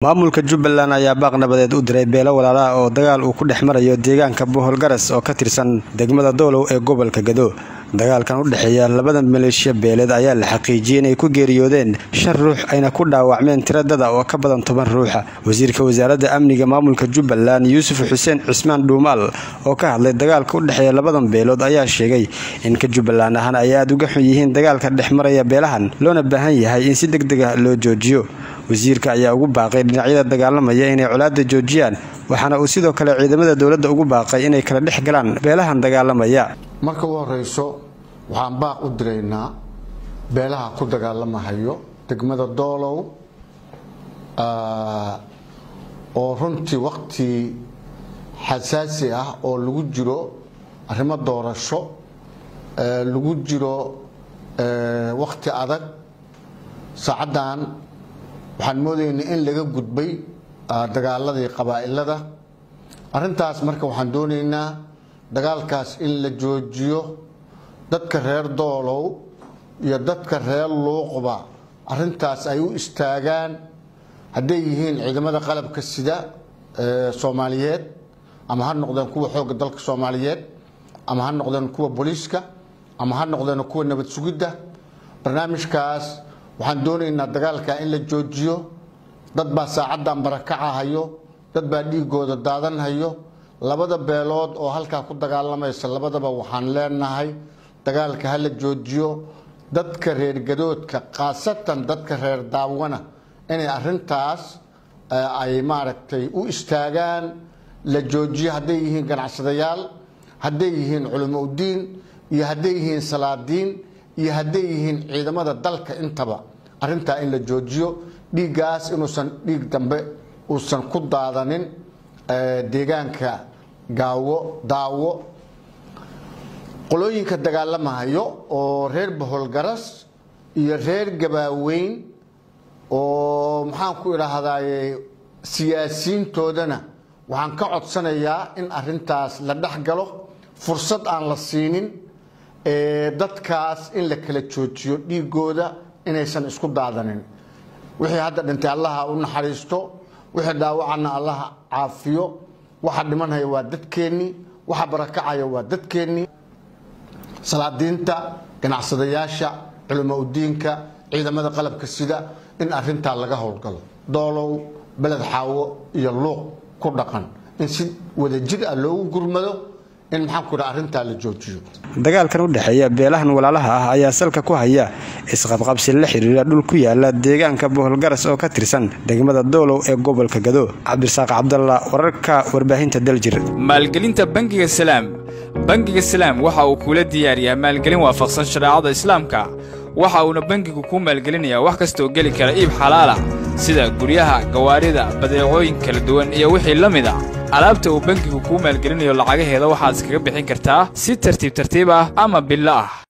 maamulka jubbaland ayaa baaq nabadeed u diray beelo walaalaha oo dagaal uu ku dhex marayo deegaanka bohol garas oo ka tirsan degmada doolow ee gobolka gado dagaalkan u dhexeeya labada maleeshiya beeleed ayaa la xaqiijiyey inay ku geeriyoodeen shan ruux ayna ku dhaawacmeen tiradada oo ka badan toban ruuxa wasiirka wasaaradda amniga maamulka jubbaland yuusuf xuseen cismaan dhuumaal oo ka hadlay dagaalka u dhexeeya labadan beelood ayaa sheegay in ka jubbaland ahaan ay aada uga xun yihiin dagaalka dhex maraya beelahan loona baahan yahay in si deg deg ah loo joojiyo wasiirka ayaa ugu baaqay dhinacyada dagaalamaya inay colaada joojiyaan waxaana uu sidoo kale ciidamada dowladda ugu baaqay inay kala dhex galaan beelahan dagaalamaya marka u horeyso waxaan baaq u diraynaa beelaha ku dagaalamahayo degmada doolow oo runtii wakti xasaasi ah oo lagu jiro arrimo doorasho lagu jiro wakti adag saacaddan waxaan moodaynaa in laga gudbay dagaaladii qabaa'ilada arrintaas marka waxaan doonaynaa dagaalkaas in la joojiyo dadka reer doolow iyo dadka reer luuqba arrintaas ay u istaagaan hadday yihiin ciidamada qalabka sida soomaaliyeed ama ha noqdeen kuwa xoogga dalka soomaaliyeed ama ha noqdeen kuwa booliiska ama ha noqdeen kuwa nabad sugidda barnaamijkaas waxaan doonaynaa dagaalka in la joojiyo dad baa saacaddan barakacahayo dad baa dhiigooda daadanhayo labada beelood oo halkaa ku dagaalamaysa labadaba waxaan leenahay dagaalka ha la joojiyo dadka reer gadoodka khaasatan dadka reer daawana inay arintaas ay maaragtay u istaagaan la joojiyo hadday yihiin ganacsadayaal hadday yihiin culimo udiin iyo hadday yihiin salaadiin iyo hadday yihiin ciidamada dalka intaba arintaa in la joojiyo dhiiggaas inuusan dhiig dambe uusan ku daadanin deegaanka gaawo daawo qolooyinka dagaalamahayo oo reer boholgaras iyo reer gabaaweyn oo maxaan ku idhaahdaye siyaasiyiintoodana waxaan ka codsanayaa in arintaas la dhex galo fursad aan la siinin dadkaas in la kala joojiyo dhiigooda inaysan isku daadanin wixii hadda dhintay allaha u naxariisto wixii dhaawacana allaha caafiyo waxa dhimanhaya waa dadkeennii waxa barakacaya waa dadkeennii salaadiinta ganacsadayaasha culimo udiinka ciidamada qalabka sida in arintaa laga howlgalo doolow beled xaawo iyo luuq ku dhaqan in si wadajir ah loogu gurmado in maxaanku dha arrintaa la joojiyo dagaalkan u dhexeeya beelahan walaalaha ah ayaa salka ku haya isqabqabsi la xiriira dhul ku yaala deegaanka boholgaras oo ka tirsan degmada doolow ee gobolka gado cabdirasaaq cabdalla wararka warbaahinta daljir maalgelinta bangiga salaam bangiga salaam waxa uu kuula diyaariyaa maalgelin waafaqsan shareecada islaamka waxa uuna bangigu kuu maalgelinayaa wax kastaoo geli kara iib xalaalah sida guryaha gawaarida badeecooyin kala duwan iyo wixii la mid a alaabta uu bangigu kuu maalgelinayo lacagaheeda waxaad iskaga bixin kartaa si tartiib tartiib ah ama billo ah